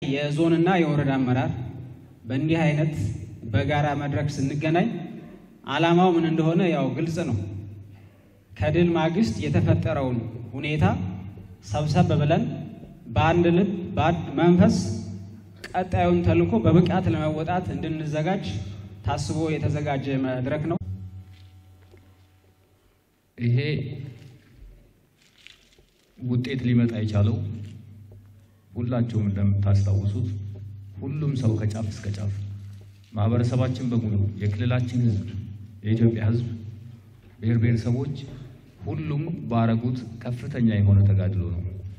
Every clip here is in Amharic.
የዞንና የወረዳ አመራር በእንዲህ አይነት በጋራ መድረክ ስንገናኝ ዓላማው ምን እንደሆነ ያው ግልጽ ነው። ከድል ማግስት የተፈጠረውን ሁኔታ ሰብሰብ ብለን በአንድ ልብ በአንድ መንፈስ ቀጣዩን ተልዕኮ በብቃት ለመወጣት እንድንዘጋጅ ታስቦ የተዘጋጀ መድረክ ነው። ይሄ ውጤት ሊመጣ የቻለው ሁላችሁም እንደምታስታውሱት ሁሉም ሰው ከጫፍ እስከ ጫፍ ማህበረሰባችን በሙሉ የክልላችን ሕዝብ የኢትዮጵያ ሕዝብ ብሔር ብሔረሰቦች ሁሉም ባረጉት ከፍተኛ የሆነ ተጋድሎ ነው።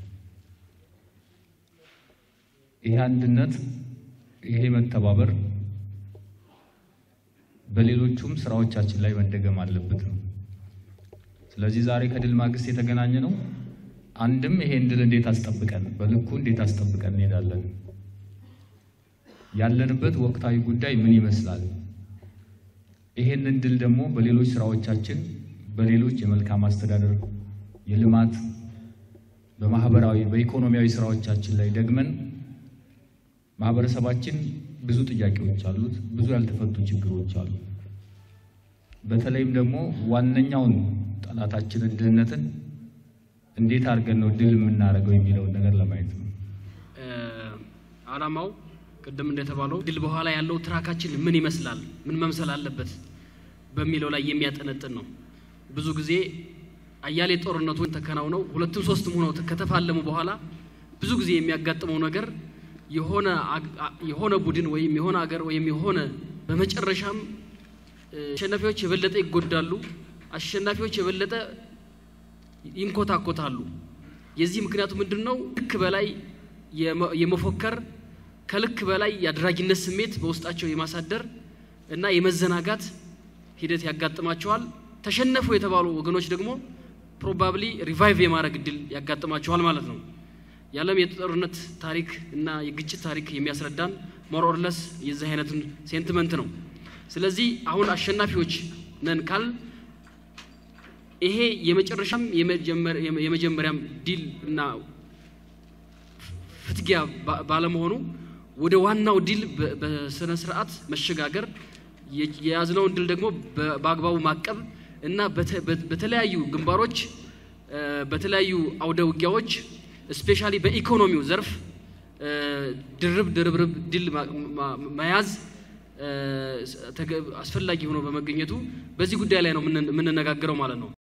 ይሄ አንድነት፣ ይሄ መተባበር በሌሎቹም ስራዎቻችን ላይ መደገም አለበት ነው። ስለዚህ ዛሬ ከድል ማግስት የተገናኘ ነው። አንድም ይሄን ድል እንዴት አስጠብቀን በልኩ እንዴት አስጠብቀን እንሄዳለን፣ ያለንበት ወቅታዊ ጉዳይ ምን ይመስላል፣ ይሄንን ድል ደግሞ በሌሎች ስራዎቻችን በሌሎች የመልካም አስተዳደር የልማት በማህበራዊ በኢኮኖሚያዊ ስራዎቻችን ላይ ደግመን ማህበረሰባችን ብዙ ጥያቄዎች አሉት፣ ብዙ ያልተፈቱ ችግሮች አሉ። በተለይም ደግሞ ዋነኛውን ጠላታችንን ድህነትን እንዴት አድርገን ነው ድል የምናደርገው የሚለውን ነገር ለማየት ነው። ዓላማው ቅድም እንደተባለው ድል በኋላ ያለው ትራካችን ምን ይመስላል፣ ምን መምሰል አለበት በሚለው ላይ የሚያጠነጥን ነው። ብዙ ጊዜ አያሌ ጦርነቶች ተከናውነው ሁለትም ሶስትም ሆነው ከተፋለሙ በኋላ ብዙ ጊዜ የሚያጋጥመው ነገር የሆነ የሆነ ቡድን ወይም የሆነ አገር ወይም የሆነ በመጨረሻም አሸናፊዎች የበለጠ ይጎዳሉ፣ አሸናፊዎች የበለጠ ይንኮታኮታሉ። የዚህ ምክንያቱ ምንድን ነው? ልክ በላይ የመፎከር ከልክ በላይ የአድራጊነት ስሜት በውስጣቸው የማሳደር እና የመዘናጋት ሂደት ያጋጥማቸዋል። ተሸነፉ የተባሉ ወገኖች ደግሞ ፕሮባብሊ ሪቫይቭ የማድረግ እድል ያጋጥማቸዋል ማለት ነው። የዓለም የጦርነት ታሪክ እና የግጭት ታሪክ የሚያስረዳን ሞርኦርለስ የዚህ አይነቱን ሴንቲመንት ነው። ስለዚህ አሁን አሸናፊዎች ነን ካል ይሄ የመጨረሻም የመጀመሪያም ዲል እና ፍትጊያ ባለመሆኑ ወደ ዋናው ዲል በስነ ስርዓት መሸጋገር የያዝነውን ድል ደግሞ በአግባቡ ማቀብ እና በተለያዩ ግንባሮች በተለያዩ አውደ ውጊያዎች ስፔሻሊ በኢኮኖሚው ዘርፍ ድርብ ድርብርብ ድል መያዝ አስፈላጊ ሆኖ በመገኘቱ በዚህ ጉዳይ ላይ ነው የምንነጋገረው ማለት ነው።